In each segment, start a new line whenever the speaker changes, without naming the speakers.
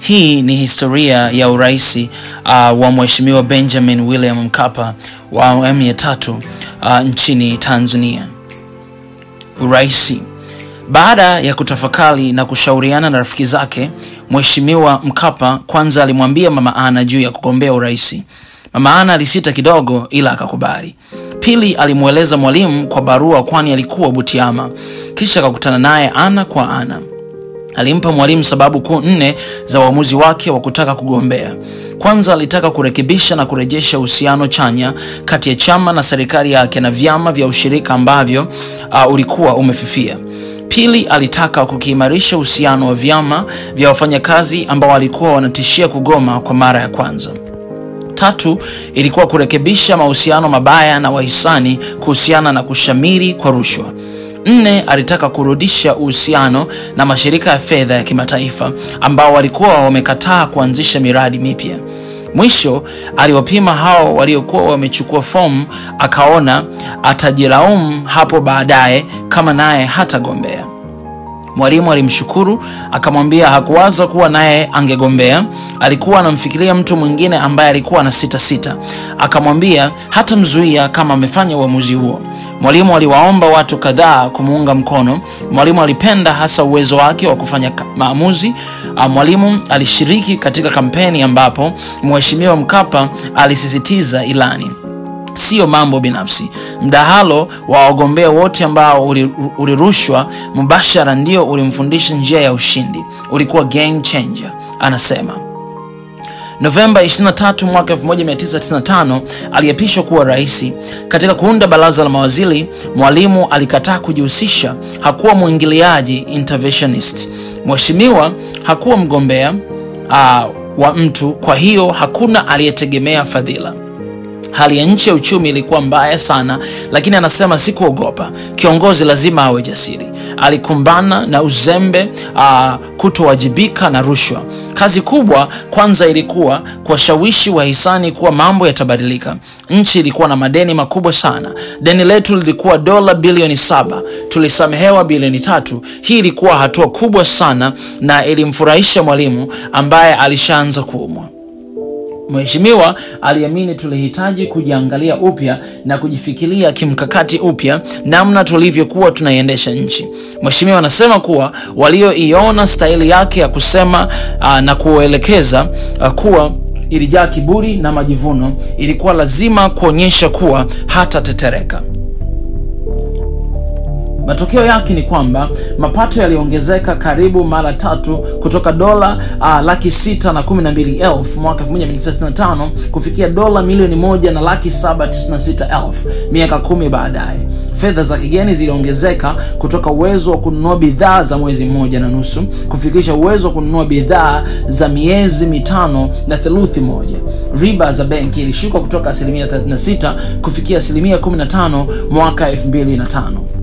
Hii ni historia ya uraisi uh, wa Mheshimiwa Benjamin William Mkapa wa awamu ya tatu uh, nchini Tanzania. Uraisi. Baada ya kutafakari na kushauriana na rafiki zake, Mheshimiwa Mkapa kwanza alimwambia Mama Ana juu ya kugombea uraisi. Mama Ana alisita kidogo, ila akakubali. Pili, alimweleza Mwalimu kwa barua, kwani alikuwa Butiama, kisha akakutana naye ana kwa ana. Alimpa Mwalimu sababu kuu nne za uamuzi wake wa kutaka kugombea. Kwanza, alitaka kurekebisha na kurejesha uhusiano chanya kati ya chama na serikali yake na vyama vya ushirika ambavyo uh, ulikuwa umefifia. Pili, alitaka kukiimarisha uhusiano wa vyama vya wafanyakazi ambao walikuwa wanatishia kugoma kwa mara ya kwanza. Tatu, ilikuwa kurekebisha mahusiano mabaya na wahisani kuhusiana na kushamiri kwa rushwa. Nne, alitaka kurudisha uhusiano na mashirika ya fedha ya kimataifa ambao walikuwa wamekataa kuanzisha miradi mipya. Mwisho, aliwapima hao waliokuwa wamechukua fomu, akaona atajilaumu hapo baadaye kama naye hatagombea. Mwalimu alimshukuru akamwambia hakuwaza kuwa naye angegombea. Alikuwa anamfikiria mtu mwingine ambaye alikuwa na sita sita. Akamwambia hatamzuia kama amefanya uamuzi huo. Mwalimu aliwaomba watu kadhaa kumuunga mkono. Mwalimu alipenda hasa uwezo wake wa kufanya maamuzi. Mwalimu alishiriki katika kampeni ambapo Mheshimiwa Mkapa alisisitiza ilani Siyo mambo binafsi. Mdahalo wa wagombea wote ambao ulirushwa mubashara ndio ulimfundisha njia ya ushindi, ulikuwa game changer, anasema. Novemba 23 mwaka 1995 aliapishwa kuwa rais. Katika kuunda baraza la mawaziri, Mwalimu alikataa kujihusisha. Hakuwa mwingiliaji, interventionist. Mheshimiwa hakuwa mgombea uh, wa mtu, kwa hiyo hakuna aliyetegemea fadhila. Hali ya nchi ya uchumi ilikuwa mbaya sana, lakini anasema sikuogopa. Kiongozi lazima awe jasiri. Alikumbana na uzembe, uh, kutowajibika na rushwa. Kazi kubwa kwanza ilikuwa kuwashawishi wahisani kuwa mambo yatabadilika. Nchi ilikuwa na madeni makubwa sana. Deni letu lilikuwa dola bilioni saba, tulisamehewa bilioni tatu. Hii ilikuwa hatua kubwa sana na ilimfurahisha Mwalimu ambaye alishaanza kuumwa. Mheshimiwa aliamini tulihitaji kujiangalia upya na kujifikiria kimkakati upya namna tulivyokuwa tunaiendesha nchi. Mheshimiwa anasema kuwa walioiona staili yake ya kusema uh, na kuelekeza uh, kuwa ilijaa kiburi na majivuno, ilikuwa lazima kuonyesha kuwa hatatetereka. Matokeo yake ni kwamba mapato yaliongezeka karibu mara tatu kutoka dola uh, laki sita na kumi na mbili elfu mwaka 1995 kufikia dola milioni moja na laki saba tisini na sita elfu miaka kumi baadaye. Fedha za kigeni ziliongezeka kutoka uwezo wa kununua bidhaa za mwezi mmoja na nusu kufikisha uwezo wa kununua bidhaa za miezi mitano na theluthi moja. Riba za benki ilishuka kutoka asilimia 36 kufikia asilimia 15 mwaka 2005.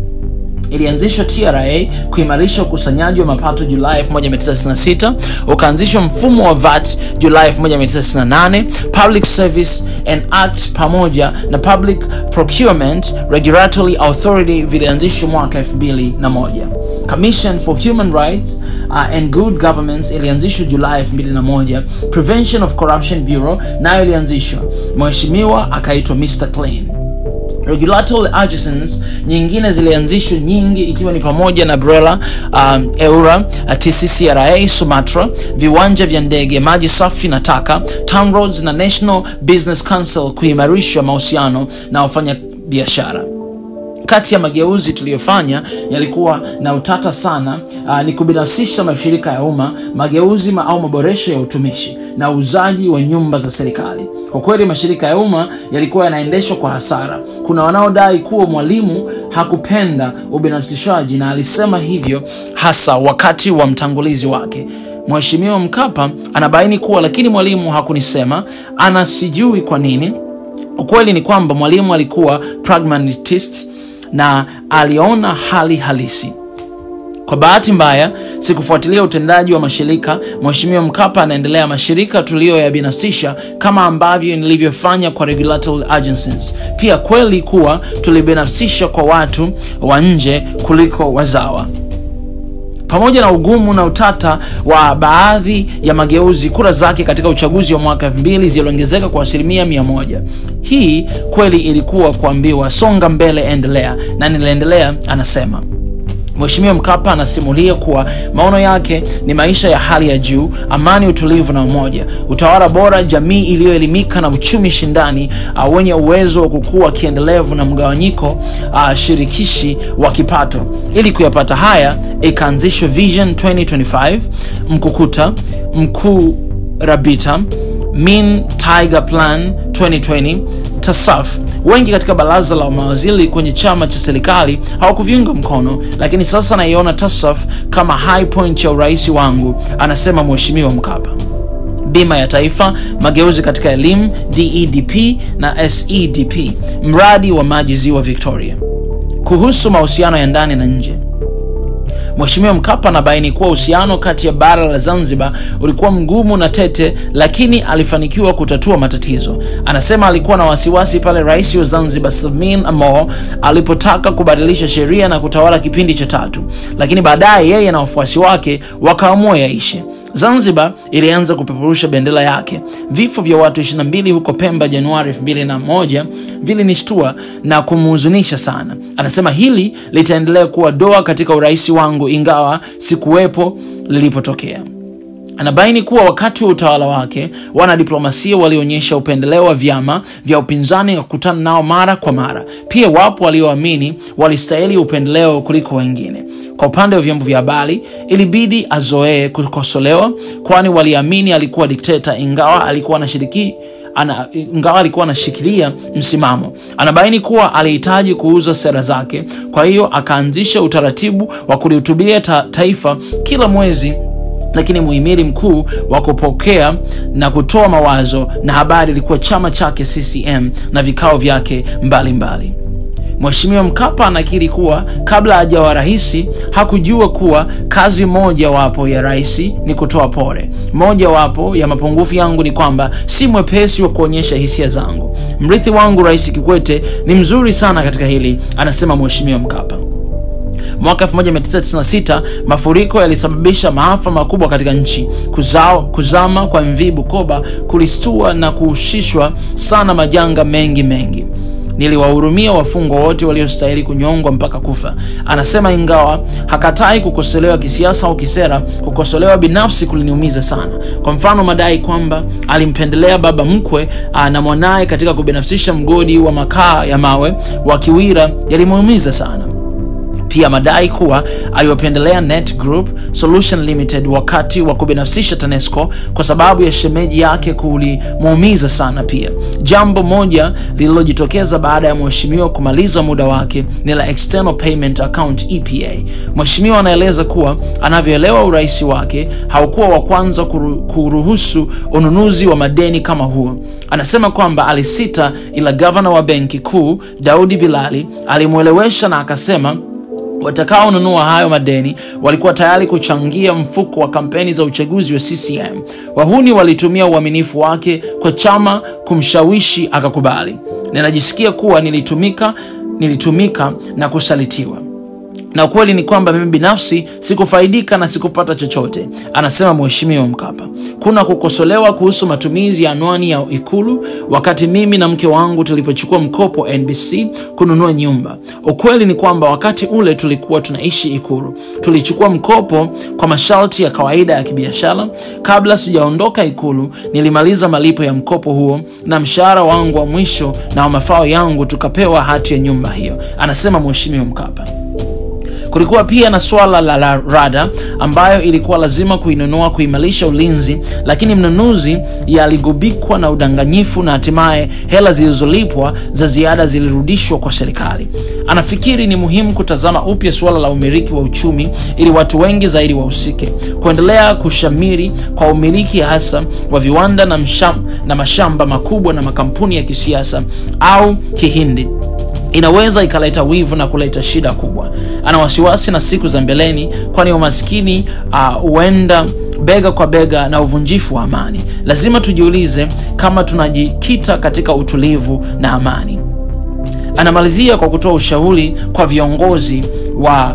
Ilianzishwa TRA kuimarisha ukusanyaji wa mapato Julai 1996. Ukaanzishwa mfumo wa VAT Julai 1998. Public Service and Act pamoja na Public Procurement Regulatory Authority vilianzishwa mwaka 2001. Commission for Human Rights uh, and Good Governance ilianzishwa Julai 2001. Prevention of Corruption Bureau nayo ilianzishwa, mheshimiwa akaitwa Mr Clean. Regulatory agencies nyingine zilianzishwa nyingi, ikiwa ni pamoja na BRELA, um, EURA, TCCRA, Sumatra, viwanja vya ndege, maji safi na taka, TANROADS na National Business Council kuimarisha mahusiano na wafanya biashara. Kati ya mageuzi tuliyofanya yalikuwa na utata sana. Uh, ni kubinafsisha mashirika ya umma, mageuzi ma au maboresho ya utumishi na uuzaji wa nyumba za serikali. Kwa kweli mashirika ya umma yalikuwa yanaendeshwa kwa hasara. Kuna wanaodai kuwa Mwalimu hakupenda ubinafsishaji na alisema hivyo hasa wakati wa mtangulizi wake Mheshimiwa Mkapa anabaini kuwa lakini Mwalimu hakunisema, ana sijui kwa nini. Ukweli ni kwamba Mwalimu alikuwa pragmatist na aliona hali halisi. Kwa bahati mbaya sikufuatilia utendaji wa mashirika. Mheshimiwa Mkapa anaendelea mashirika tuliyoyabinafsisha kama ambavyo nilivyofanya kwa regulatory agencies. Pia kweli kuwa tulibinafsisha kwa watu wa nje kuliko wazawa. pamoja na ugumu na utata wa baadhi ya mageuzi, kura zake katika uchaguzi wa mwaka 2000 ziliongezeka kwa asilimia mia moja. Hii kweli ilikuwa kuambiwa songa mbele, endelea, na niliendelea, anasema. Mheshimiwa Mkapa anasimulia kuwa maono yake ni maisha ya hali ya juu, amani, utulivu na umoja, utawala bora, jamii iliyoelimika na uchumi shindani uh, wenye uwezo wa kukua kiendelevu na mgawanyiko uh, shirikishi wa kipato. Ili kuyapata haya, ikaanzishwa Vision 2025, Mkukuta, Mkuu Rabita, Mean Tiger Plan 2020, TASAF. Wengi katika baraza la mawaziri kwenye chama cha serikali hawakuviunga mkono, lakini sasa naiona TASAF kama high point ya urais wangu, anasema Mheshimiwa Mkapa. Bima ya Taifa, mageuzi katika elimu, DEDP na SEDP, mradi wa maji ziwa Victoria. Kuhusu mahusiano ya ndani na nje Mheshimiwa Mkapa anabaini kuwa uhusiano kati ya bara la Zanzibar ulikuwa mgumu na tete, lakini alifanikiwa kutatua matatizo. Anasema alikuwa na wasiwasi pale rais wa Zanzibar Salmin Amor alipotaka kubadilisha sheria na kutawala kipindi cha tatu, lakini baadaye yeye na wafuasi wake wakaamua yaishe. Zanzibar ilianza kupeperusha bendera yake. Vifo vya watu 22 huko Pemba Januari 2001 vilinishtua na kumhuzunisha sana. Anasema hili litaendelea kuwa doa katika urais wangu, ingawa sikuwepo lilipotokea. Anabaini kuwa wakati wa utawala wake wanadiplomasia walionyesha upendeleo wa vyama vya upinzani na kukutana nao mara kwa mara. Pia wapo walioamini walistahili upendeleo kuliko wengine. Kwa upande wa vyombo vya habari, ilibidi azoee kukosolewa, kwani waliamini alikuwa dikteta, ingawa alikuwa anashiriki ana, ingawa alikuwa anashikilia msimamo. Anabaini kuwa alihitaji kuuza sera zake, kwa hiyo akaanzisha utaratibu wa kulihutubia ta, taifa kila mwezi lakini muhimili mkuu wa kupokea na kutoa mawazo na habari ilikuwa chama chake CCM na vikao vyake mbalimbali. Mheshimiwa Mkapa anakiri kuwa kabla hajawa rais hakujua kuwa kazi moja wapo ya rais ni kutoa pole. Moja wapo ya mapungufu yangu ni kwamba si mwepesi wa kuonyesha hisia zangu. Mrithi wangu Rais Kikwete ni mzuri sana katika hili, anasema Mheshimiwa Mkapa. Mwaka 1996 mafuriko yalisababisha maafa makubwa katika nchi. Kuzao, kuzama kwa MV Bukoba kulistua na kuhusishwa sana majanga mengi mengi. Niliwahurumia wafungwa wote waliostahili kunyongwa mpaka kufa, anasema. Ingawa hakatai kukosolewa kisiasa au kisera, kukosolewa binafsi kuliniumiza sana. Kwa mfano, madai kwamba alimpendelea baba mkwe na mwanaye katika kubinafsisha mgodi wa makaa ya mawe wa Kiwira yalimuumiza sana. Pia madai kuwa aliwapendelea Net Group Solution Limited wakati wa kubinafsisha TANESCO kwa sababu ya shemeji yake kulimuumiza sana. Pia jambo moja lililojitokeza baada ya mheshimiwa kumaliza muda wake ni la External Payment Account EPA. Mheshimiwa anaeleza kuwa anavyoelewa urais wake haukuwa wa kwanza kuru, kuruhusu ununuzi wa madeni kama huo. Anasema kwamba alisita, ila gavana wa benki kuu Daudi Bilali alimwelewesha na akasema watakaonunua hayo madeni walikuwa tayari kuchangia mfuko wa kampeni za uchaguzi wa CCM. Wahuni walitumia uaminifu wake kwa chama kumshawishi akakubali. Ninajisikia kuwa nilitumika, nilitumika na kusalitiwa na ukweli ni kwamba mimi binafsi sikufaidika na sikupata chochote, anasema Mheshimiwa Mkapa. Kuna kukosolewa kuhusu matumizi ya anwani ya Ikulu wakati mimi na mke wangu tulipochukua mkopo NBC kununua nyumba. Ukweli ni kwamba wakati ule tulikuwa tunaishi Ikulu, tulichukua mkopo kwa masharti ya kawaida ya kibiashara. Kabla sijaondoka Ikulu, nilimaliza malipo ya mkopo huo na mshahara wangu wa mwisho na wa mafao yangu, tukapewa hati ya nyumba hiyo, anasema Mheshimiwa Mkapa. Kulikuwa pia na swala la, la rada ambayo ilikuwa lazima kuinunua kuimarisha ulinzi, lakini mnunuzi yaligubikwa na udanganyifu na hatimaye hela zilizolipwa za ziada zilirudishwa kwa serikali. Anafikiri ni muhimu kutazama upya suala la umiliki wa uchumi ili watu wengi zaidi wahusike. Kuendelea kushamiri kwa umiliki hasa wa viwanda na, msham, na mashamba makubwa na makampuni ya kisiasa au kihindi inaweza ikaleta wivu na kuleta shida kubwa. Ana wasiwasi na siku za mbeleni, kwani umaskini huenda uh, bega kwa bega na uvunjifu wa amani. Lazima tujiulize kama tunajikita katika utulivu na amani. Anamalizia kwa kutoa ushauri kwa viongozi wa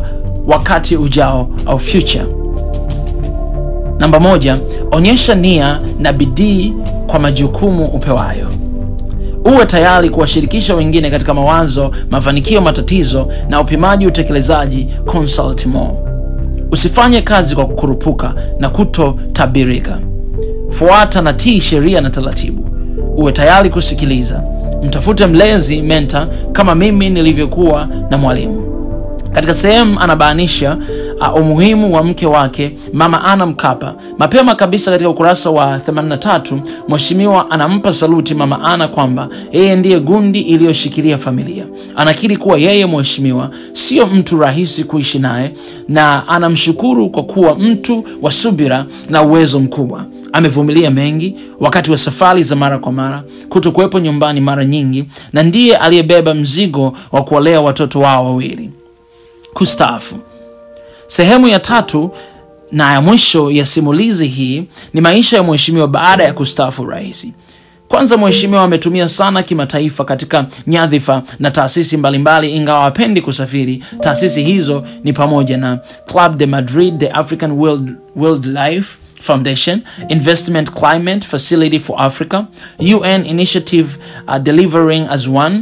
wakati ujao au future. Namba moja, onyesha nia na bidii kwa majukumu upewayo. Uwe tayari kuwashirikisha wengine katika mawazo, mafanikio, matatizo na upimaji utekelezaji. Consult more. Usifanye kazi kwa kukurupuka na kutotabirika. Fuata na tii sheria na taratibu. Uwe tayari kusikiliza. Mtafute mlezi mentor, kama mimi nilivyokuwa na mwalimu. Katika sehemu anabainisha uh, umuhimu wa mke wake Mama Ana Mkapa. Mapema kabisa katika ukurasa wa 83 mheshimiwa anampa saluti Mama Ana kwamba yeye ndiye gundi iliyoshikilia familia. Anakiri kuwa yeye mheshimiwa sio mtu rahisi kuishi naye, na anamshukuru kwa kuwa mtu wa subira na uwezo mkubwa. Amevumilia mengi wakati wa safari za mara kwa mara, kutokuwepo nyumbani mara nyingi, na ndiye aliyebeba mzigo wa kuwalea watoto wao wawili. Kustaafu. Sehemu ya tatu na ya mwisho ya simulizi hii ni maisha ya mheshimiwa baada ya kustaafu rais. Kwanza, mheshimiwa ametumia sana kimataifa katika nyadhifa na taasisi mbalimbali, ingawa hapendi kusafiri. Taasisi hizo ni pamoja na Club de Madrid, the African World, Wildlife Foundation, Investment Climate Facility for Africa, UN Initiative uh, Delivering as One,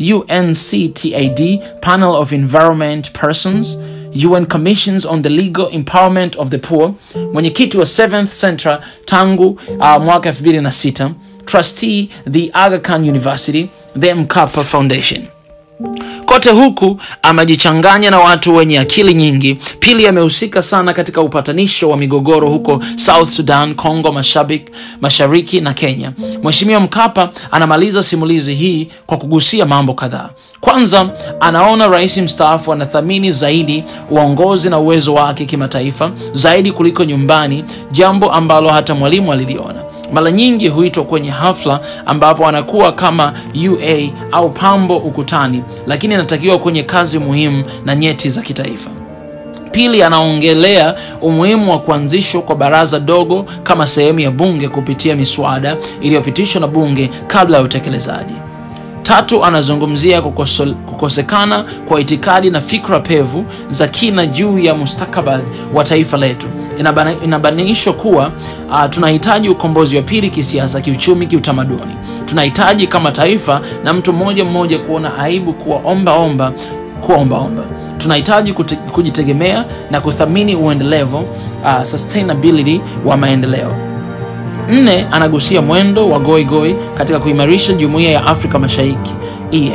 UNCTAD Panel of Environment Persons, UN Commissions on the Legal Empowerment of the Poor, mwenyekiti wa 7th Central tangu uh, mwaka 2006, trustee the Aga Khan University, the Mkapa Foundation. Kote huku amejichanganya na watu wenye akili nyingi. Pili, amehusika sana katika upatanisho wa migogoro huko South Sudan, Congo Mashariki, Mashariki na Kenya. Mheshimiwa Mkapa anamaliza simulizi hii kwa kugusia mambo kadhaa. Kwanza, anaona rais mstaafu anathamini zaidi uongozi na uwezo wake kimataifa zaidi kuliko nyumbani, jambo ambalo hata mwalimu aliliona mara nyingi huitwa kwenye hafla ambapo anakuwa kama ua au pambo ukutani lakini anatakiwa kwenye kazi muhimu na nyeti za kitaifa pili anaongelea umuhimu wa kuanzishwa kwa baraza dogo kama sehemu ya bunge kupitia miswada iliyopitishwa na bunge kabla ya utekelezaji tatu anazungumzia kukoso, kukosekana kwa itikadi na fikra pevu za kina juu ya mustakabali wa taifa letu inabainishwa kuwa uh, tunahitaji ukombozi wa pili kisiasa kiuchumi kiutamaduni tunahitaji kama taifa na mtu mmoja mmoja kuona aibu kuwa omba omba kuwa ombaomba tunahitaji kujitegemea na kuthamini uendelevu uh, sustainability wa maendeleo nne anagusia mwendo wa goigoi goi katika kuimarisha jumuiya ya afrika mashariki ea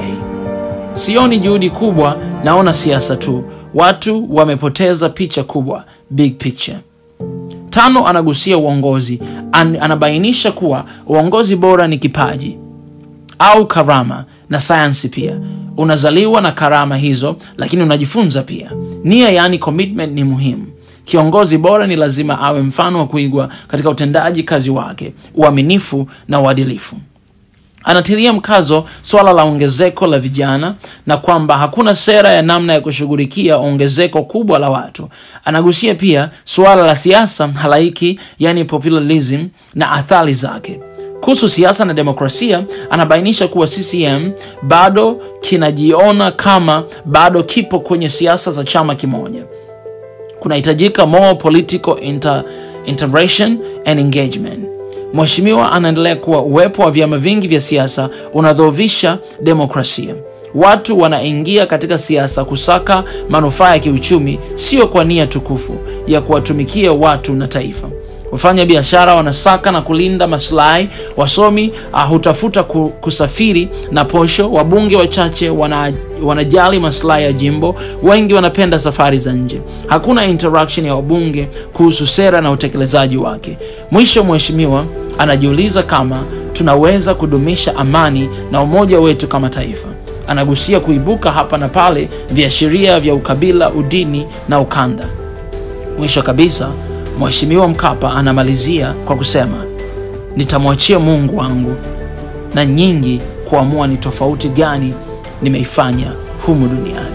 sioni juhudi kubwa naona siasa tu watu wamepoteza picha kubwa big picture tano anagusia uongozi An, anabainisha kuwa uongozi bora ni kipaji au karama na sayansi pia unazaliwa na karama hizo lakini unajifunza pia nia yaani commitment ni muhimu kiongozi bora ni lazima awe mfano wa kuigwa katika utendaji kazi wake uaminifu na uadilifu anatilia mkazo swala la ongezeko la vijana na kwamba hakuna sera ya namna ya kushughulikia ongezeko kubwa la watu anagusia pia suala la siasa halaiki yani populism na athari zake kuhusu siasa na demokrasia anabainisha kuwa ccm bado kinajiona kama bado kipo kwenye siasa za chama kimoja kunahitajika more political inter, integration and engagement mheshimiwa anaendelea kuwa uwepo wa vyama vingi vya siasa unadhoofisha demokrasia watu wanaingia katika siasa kusaka manufaa ya kiuchumi sio kwa nia tukufu ya kuwatumikia watu na taifa wafanya biashara wanasaka na kulinda maslahi wasomi uh, hutafuta ku, kusafiri na posho wabunge wachache wana, wanajali maslahi ya jimbo wengi wanapenda safari za nje hakuna interaction ya wabunge kuhusu sera na utekelezaji wake mwisho mheshimiwa anajiuliza kama tunaweza kudumisha amani na umoja wetu kama taifa anagusia kuibuka hapa na pale viashiria vya ukabila udini na ukanda mwisho kabisa mheshimiwa mkapa anamalizia kwa kusema nitamwachia mungu wangu na nyingi kuamua ni tofauti gani nimeifanya humu duniani